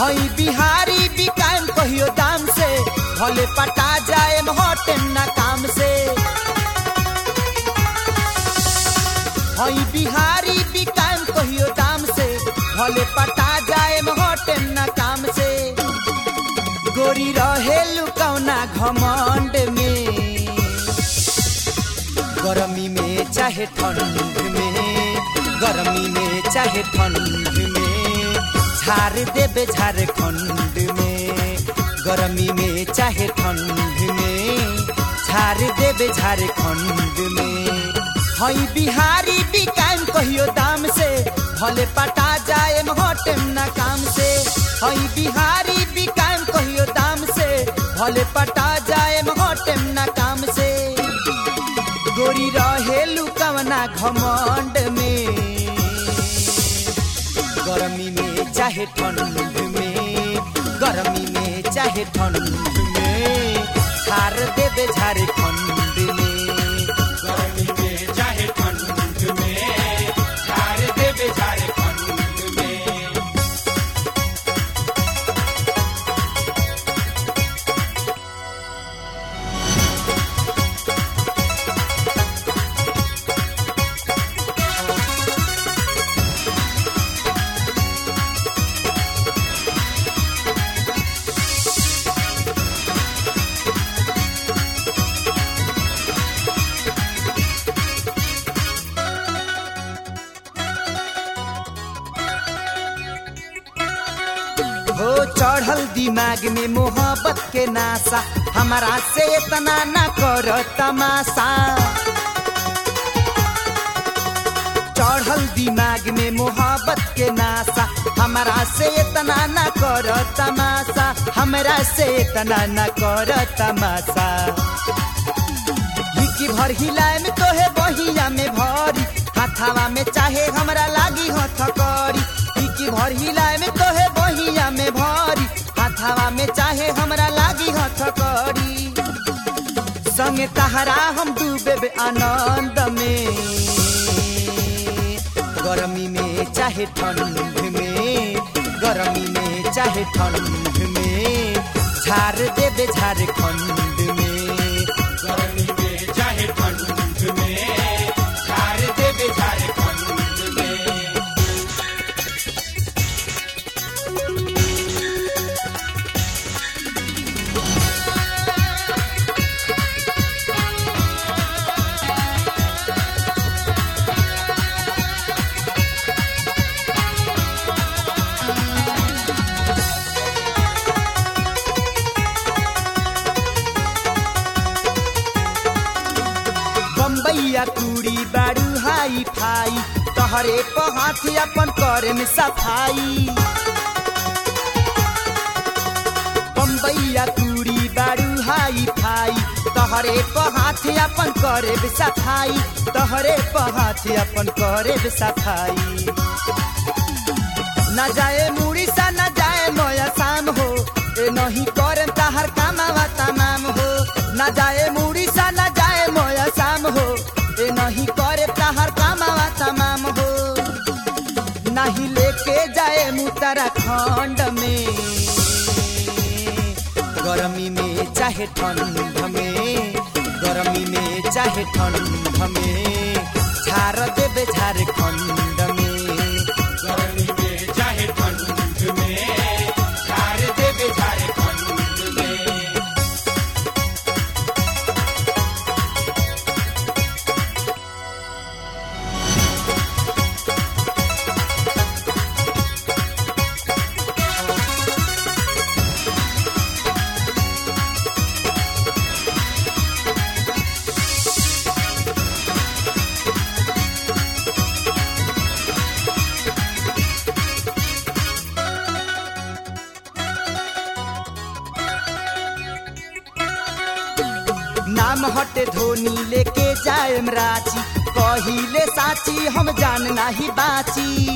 हई बिहारी बिकाम कहियो दाम से भले पटा जाए हटेम ना काम से हई बिहारी बिकाम कहियो दाम से भले पटा जाए हटेम ना काम से गोरी रहेलु कौना घमंड में गर्मी में चाहे ठंड में गर्मी में चाहे ठंड में झार देबे झारखंड में गर्मी में चाहे ठंड में झार देबे झारखंड में हई बिहारी बिकाम कहियो दाम से भले पटा जाए हटेम ना काम से हई बिहारी बिकाम कहियो दाम से भले पटा जाए हटेम ना काम से गोरी रहेलु कवना घमंड में गर्मी में चाहे ठंड में गर्मी में चाहे ठंड में झार देबे झारखंड में गर्मी में चाहे ठंड में झाड़ देवे झारखंड में हो चढ़ल दिमाग में मोहब्बत के नासा हमारा से इतना ना कर तमाशा चढ़ल दिमाग में मोहब्बत के नासा हमारा से इतना ना कर तमाशा हमरा से इतना ना कर तमाशा हिकी भर हिलाए में तोहे बहिया में भरी हाथावा में चाहे हमरा लागी हथकड़ी हिकी भर हिलाए में तोहे बहिया में भरी हाथावा में चाहे हमरा लागी हथकड़ी संगे तहरा हम डूबे आनंद में गर्मी में चाहे ठंड में गर्मी में चाहे ठंड में झार देबे झारखंड में गर्मी में चाहे ठंड में झाड़ देवे झारखंड में बम्बैया कुड़ी बारू हाई फाई तहरे पहाथी अपन करे में सफाई बम्बैया कुड़ी बारू हाई फाई तहरे पहाथी अपन करे में सफाई तहरे पहाथी अपन करे में सफाई न जाए मुड़ी सा न जाए मोया शाम हो ए नहीं करे ताहर कामावा तमाम हो न जाए मुड़ी सा न जाए मोया शाम हो ए नहीं करे ताहर कामावा तमाम हो नहीं लेके जाए उत्तराखंड में गर्मी में चाहे ठंड में गर्मी में चाहे ठंड में झार देबे झारखंड में गर्मी में चाहे ठंड में झाड़ देवे झारखंड में नाम हटे धोनी लेके जाएम रांची कहिले साची हम जान नाही बाची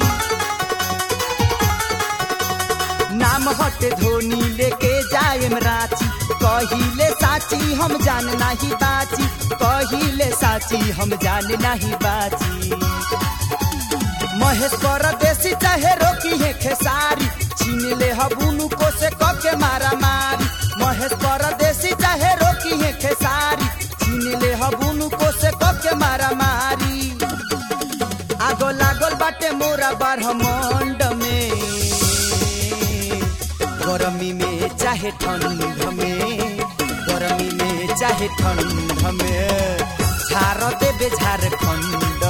नाम हटे धोनी लेके जाएम रांची कहिले साची हम जान नाही बाची कहिले साची हम जान नाही बाची महेश परदेसी चाहे रोकी है खेसारी छीन ले ह हबुनु को से कके मारा मारी महेश परदेसी चाहे रोकी है खेसारी छीन ले हबुनु को से कके मारा मारी आगो लागल बाटे मोरा बारहमंड में गरमी में चाहे ठंड में गरमी में चाहे ठंड में झार देबे झारखंड